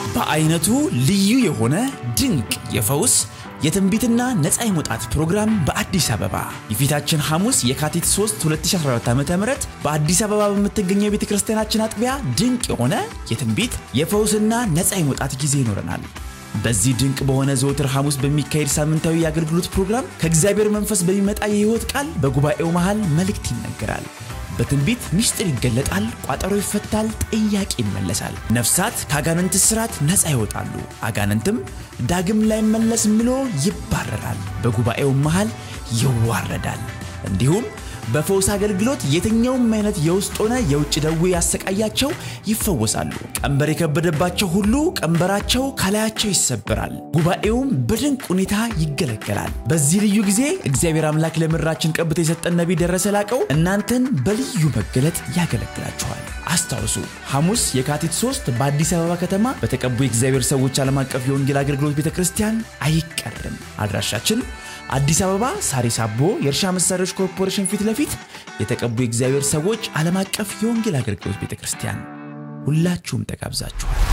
በአይነቱ ልዩ የሆነ ድንቅ የፈውስ የትንቢትና ነፃ የመውጣት ፕሮግራም በአዲስ አበባ የፊታችን ሐሙስ የካቲት 3 2014 ዓ ም በአዲስ አበባ በምትገኘው የቤተ ክርስቲያናችን አጥቢያ ድንቅ የሆነ የትንቢት የፈውስና ነፃ የመውጣት ጊዜ ይኖረናል። በዚህ ድንቅ በሆነ ዘወትር ሐሙስ በሚካሄድ ሳምንታዊ የአገልግሎት ፕሮግራም ከእግዚአብሔር መንፈስ በሚመጣ የሕይወት ቃል በጉባኤው መሃል መልእክት ይነገራል። በትንቢት ምስጢር ይገለጣል፣ ቋጠሮ ይፈታል፣ ጥያቄ ይመለሳል። ነፍሳት ከአጋንንት እስራት ነፃ ይወጣሉ፣ አጋንንትም ዳግም ላይመለስ ምሎ ይባረራል፣ በጉባኤው መሃል ይዋረዳል። እንዲሁም በፈውስ አገልግሎት የትኛውም አይነት የውስጥ ሆነ የውጭ ደዌ ያሰቃያቸው ይፈወሳሉ። ቀንበር የከበደባቸው ሁሉ ቀንበራቸው ከላያቸው ይሰበራል። ጉባኤውም በድንቅ ሁኔታ ይገለገላል። በዚህ ልዩ ጊዜ እግዚአብሔር አምላክ ለምድራችን ቀብቶ የሰጠን ነቢይ ደረሰ ላቀው እናንተን በልዩ መገለጥ ያገለግላችኋል። አስታውሱ፣ ሐሙስ የካቲት 3 በአዲስ አበባ ከተማ በተቀቡ የእግዚአብሔር ሰዎች ዓለም አቀፍ የወንጌል አገልግሎት ቤተ ክርስቲያን አይቀርም። አድራሻችን አዲስ አበባ ሳሪስ አቦ የእርሻ መሳሪያዎች ኮርፖሬሽን ፊት ለፊት የተቀቡ የእግዚአብሔር ሰዎች ዓለም አቀፍ የወንጌል አገልግሎት ቤተ ክርስቲያን። ሁላችሁም ተጋብዛችኋል።